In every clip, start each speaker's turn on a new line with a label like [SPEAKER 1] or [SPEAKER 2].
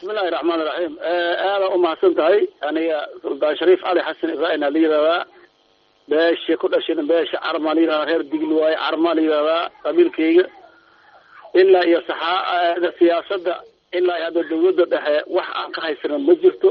[SPEAKER 1] bismillahi raxmaani raxiim aada umahadsan tahay aniga suldaan shariif cali xasan ibrahim aa la yidhahdaa beesha ku dhashayna beesha carmaa la yidhahdaa reer digli waaye carmaa la yidhahdaa qabiilkayga ilaa iyo saxaa siyaasadda ilaa iyo hadda dawladda dhexe wax aan ka haysana ma jirto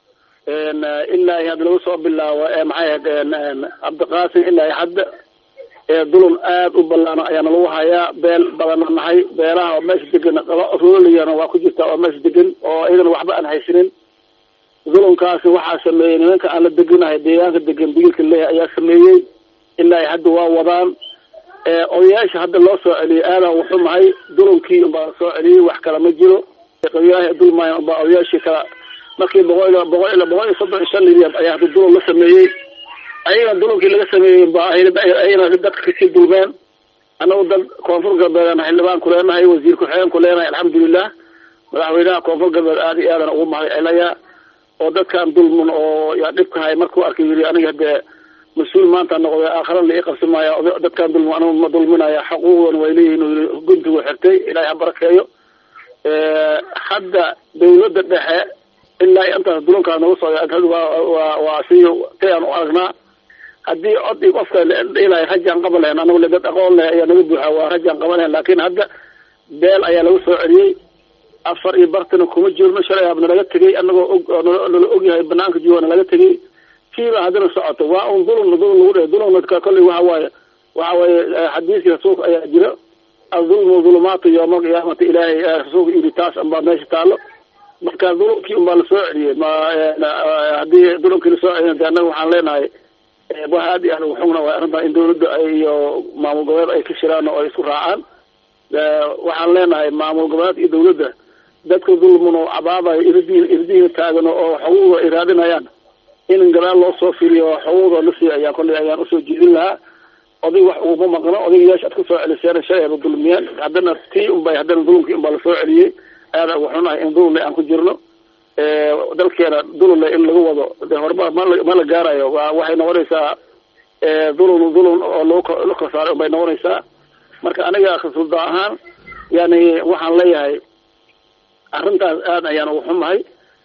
[SPEAKER 1] ilaa iyo hadda lagu soo bilaabo maxay ahayd cabdiqaasim ilaa iyo hadda dulun aad u ballaano ayaana lagu hayaa beel badana nahay beelaha oo meesha degan rooliyana waa ku jirta oo meesha degan oo iyadana waxba aan haysanin dulunkaasi waxaa sameeyey nimanka aan la deganahay deegaanka degan digilka leeha ayaa sameeyey ilaa iyo hadda waa wadaan odayaasha hadda loo soo celiyey aadan wuxumahay dulunkii unbaa la soo celiyey wax kale ma jiro qabiilaahi dulmaayan unbaa odayaashii kala markii boqol ila boqol ila boqol iyo soddon iyo shan milyan ayaa hadda dulun la sameeyey ayagana dulunkii laga sameeyey ba ayagana dadka kasii dulmeen annagu dad koonfur galbeedana xildhibaan ku leenahay wasiir ku-xigeen ku leenahay alxamdulilah madaxweynaha koonfur galbeed aada iyo aadan ugu mahad celaya oo dadkan dulmun oo yaa dhibkahay markuu arkay yiri aniga hadee mas-uul maanta noqday aakhara la ii qabsi maaya dadkan dulmu anigu ma dulminaya xuquuqdan way leeyihin uu yiri guntigu xirtay ilaahay ha barakeeyo hadda dawladda dhexe ilaa intaas dulunkaa nagu soo waa waa si tay aan u aragnaa haddii cod i qofka ilaa rajaan qaban lahayn anagu le dad aqoon leh ayaa naga buuxa waa rajaan qaban lahayn laakin hadda beel ayaa lagu soo celiyey afar iyo bartana kuma jirno shalay habna laga tegay anagoo og nala ogyahay banaanka jooga nalaga tegay kiiba haddana socoto waa un dulun dulun lagu dhe dulunka kolley waxa waaye waxa waaye xadiiskii rasuulka ayaa jira adulmu dulumaatu yowma alqiyaamati ilaahay rasuulka yiri taas unbaa meesha taalo marka dulunkii unbaa lasoo celiyey ma haddii dulunkii lasoo celiy de annaga waxaan leenahay wax aad iyo aad ugu xugna waay arrintaa in dawladda iyo maamul goboleed ay ka shiraan oo ay isku raacaan waxaan leenahay maamul goboleed iyo dawladda dadka dulmun oo cabaabayo irdiin irdiina taagano oo xuquuqda ay raadinayaan in gadaal loo soo firiyo oo xuquuqda la siiyo ayaan kolley ayaan usoo jeedin lahaa oday wax uguma maqno odaygayaasha ad kusoo celiseen shalay ayba dulmiyeen haddana tii unbay haddana dulumkii unbaa lasoo celiyey aada ugu xunahay in dulunle aan ku jirno dalkeena dulunle in lagu wado de horumar ma ma la gaarayo wa waxay noqonaysaa dulun dulun oo loo la korsaaray unbay noqonaysaa marka aniga sulda ahaan yani waxaan leeyahay arrintaas aad ayaan ugu xumahay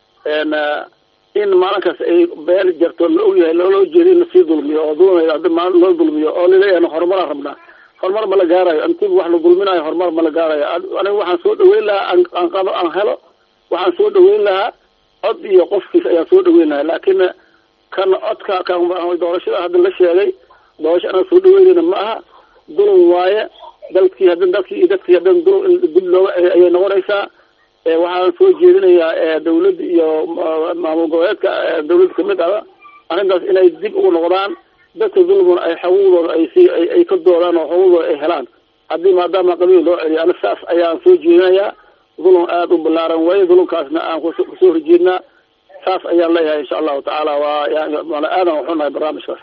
[SPEAKER 1] in maalinkaas ay beel jarto la ogyahay loo jeeda in lasii dulmiyo oo dulm maalin loo dulmiyo oo laleeyahay horumaraan rabnaa horumar ma la gaarayo intiba wax la dulminayo horumar ma la gaarayo aniga waxaan soo dhaweyn lahaa aan qado aan helo waxaan soo dhaweyn lahaa cod iyo qofkiis ayaan soo dhaweyn lahaa laakin kan codka kan doorashada hadda la sheegay doorasho anaa soo dhaweynayna ma aha dulun waaye dalkii hadan dalkii iyo dadkii hadan dulun dib looga ayay noqonaysaa waxaan soo jeedinayaa dawladda iyo maamul goboleedka dawladda kamid ah arrintaas inay dib ugu noqdaan dadka dulmun ay xuquuqdooda ay si ay ka doodaan oo xuquuqdooda ay helaan haddii maadaama qabiil loo celiyo ana saas ayaan soo jeedinayaa dulun aada u ballaaran waaye dulunkaasna aan kusoo horjeednaa saas ayaan leeyahay insha allahu tacaala waa aadan waxunahay barnaamijkaas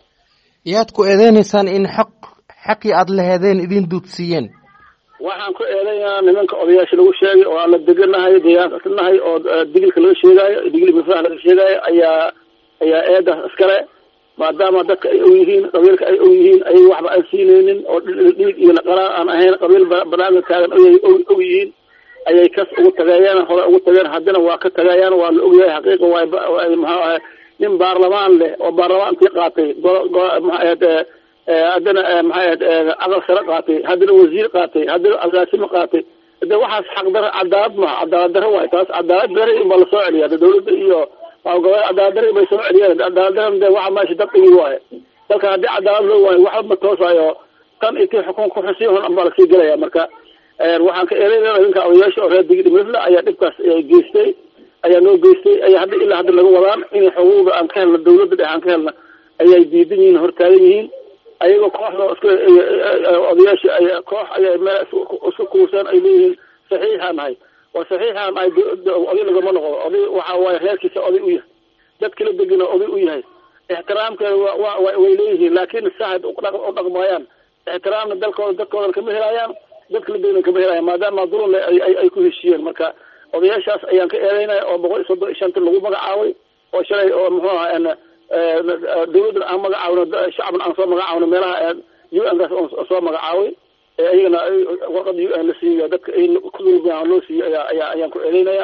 [SPEAKER 2] yaad ku eedeynaysaan in xaq xaqii aada lahedeen idin duudsiiyeen
[SPEAKER 1] waxaan ku eedaynaa nimanka odayaasha lagu sheegay oo aan la deganahay deegaanka islanahay oo digilka laga sheegaayo digil mifah laga sheegaayo ayaa ayaa eedaas iskale maadaama dadka ay og yihiin qabiilka ay og yihiin ayaga waxba aan siinaynin oo dhiig iyo laqaraan aan ahayn qabiil banaanka taagan og yihiin ayay kas ugu tageeyeen hore ugu tageen haddana waa ka tagayaan waa la ogyahay xaqiiqa waay maxaa ahay nin baarlamaan leh oo baarlamaantii qaatay maxaa haddana maxay ahayd aqal sare qaatay haddana wasiir qaatay haddana agaasimo qaatay de waxaas xaqdaro cadaalad maha cadaalad daro waay taas cadaalad dari unbaa lasoo celiya de dawladda iyo maamulgoboleed cadaalad dari bay soo celiyeen cadaalad daran de waxa meesha dad igi waaye dalka haddii cadaalad loo waayo waxba ma toosayo tan intii xukun ku xusiin hun unbaa lasii gelaya marka waxaan ka eedaynaa ninka odayaasha oo reer digid mifla ayaa dhibkaas geystay ayaa noo geystay ayaa hadda ilaa hadda laga wadaan in xuquuqda aan ka helna dawladda dhex aan ka helna ayay diidan yihiin hortaagan yihiin ayagoo kooxda iska odayaasha ay koox ayay meel isku kuuseen ay leeyihiin saxiixaan nahay waa saxiixaan nahay oday lagama noqdo oday waxa waaye reerkiisa oday u yahay dad kala degana oday u yahay ixtiraamkeeda wa way leeyihiin laakin saxad u dhaqmaayaan ixtiraamna dalkooda dadkoodan kama helayaan dad kala degana kama helayaan maadaama dulunle ay ku heshiiyeen marka odayaashaas ayaan ka eedeynaya oo boqol iyo soddon iyo shanti lagu magacaabay oo shalay oo muxuu aha dawladdan aan magacaawno shacabna aan soo magacaawno meelaha u n kaas on soo magacaaway iyagana warqada u n la siiyo dadka ay ku dulmiyaan loo siiyo ayaa ayaa ayaan ku eedeynaya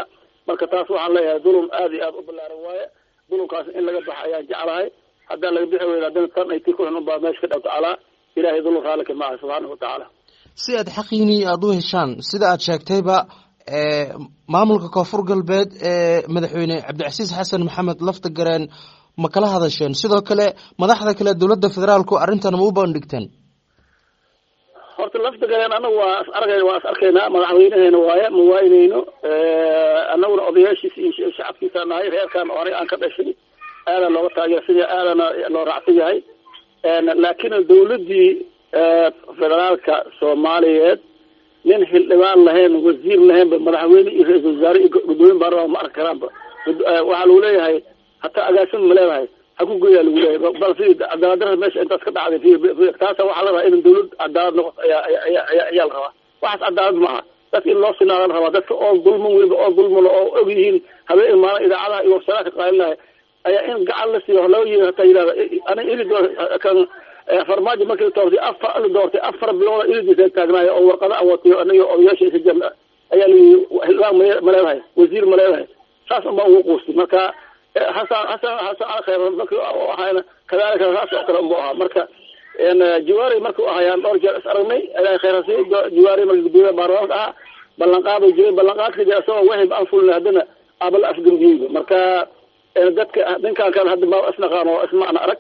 [SPEAKER 1] marka taas waxaan leeyahay dulum aada iyo aada u balaaran waaye dulumkaas in laga baxa ayaan jeclahay haddaan laga bixi weyda haddana tan ay tii ku xun unbaa meesha ka dhawta calaa ilahay dulum raalika maaha subxaanahu watacaala
[SPEAKER 2] si aad xaqiinii aada u heshaan sida aad sheegtayba maamulka koonfur galbeed ee madaxweyne cabdicasiis xasan maxamed lafta gareen ma kala hadasheen sidoo kale madaxda kale dowladda federaalku arrintan ma u bandhigteen
[SPEAKER 1] horta lafta galeen anagu waa is argay waa is arkaynaa madaxweynaheena waaye ma waaynayno anaguna odayaashiisa iyo shacabkiisa nahay reerkan oo aniga aan ka dhashay aadaa looga taageera sidii aadana loo raacsan yahay laakiin dawladdii federaalka soomaaliyeed nin xildhibaan lahayn wasiir lahaynba madaxweyne iyo ra-isul wasaare iyo gudoomiye baarlamaan ma arki karaanba waxaa lagu leeyahay hataa agaasin ma leedahay ha ku goyaa lagu leeyahay bal fi cadaaladdarada meesha intaas ka dhacday taasa waxaa la rabaa in dawlad cadaalad noqoto ayaa ayaa ayaa ayaa la rabaa waxaas cadaalad maaha dadka in loo sinaada la rabaa dadka oo dulman weliba oo dulman oo og yihiin habeen maalin idaacadaha iyo warsalaadka qaalinahay ayaa in gacan la siiyo loo yiri hataa yidhahda aniga ili kan farmaajo markii la doortay afar la doortay afar bilooda ilidiisa taagnaayo oo warqada aan watiyo aniga odayaasha isa jam ayaa layihi xildhibaan ma leedahay wasiir ma leedahay saas unbaa ugu quustay marka hasan hasan hasan al khayr markii ahayna kadalika saas oo kale unbu ahaa marka jawaari markuu ahayaan dhowr jeer is aragnay ilahay khayr hasiiy jawaari markii gudoomiyaha baarlamaanka ahaa ballanqaaday jiray ballanqaadka jira isagoo wahib aan fulina haddana aabala afgambiyeyba marka dadka ninkaan kan hadda ma isnaqaan oo ismacna arag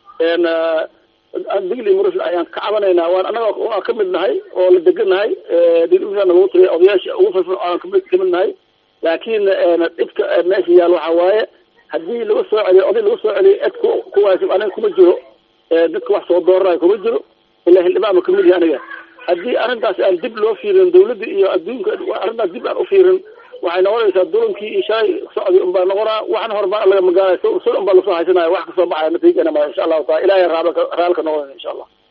[SPEAKER 1] digli murus ayaan ka cabanaynaa waan anaga waa ka mid nahay oo la degannahay dilna lagu tiriya odayaasha ugu firfir aan kamid kamid nahay laakiin dhibka meesha yaal waxaa waaye haddii laga soo celiyo oday laga soo celiyo ed ku kuwaasib aniga kuma jiro dadka wax soo dooranayo kuma jiro ilaa xildhibaan ma kamid yahay aniga haddii arrintaas aan dib loo fiirin dawladda iyo adduunka arrintaas dib aan ufiirin waxay noqonaysaa dulankii iyo shalay socdi unbaa noqonaa waxna horbaa laga magaalay sul unbaa lasoo haysanaya wax kasoo baxaya natiijana ma insha allahu taala ilahay raal raalka noqonayna insha allah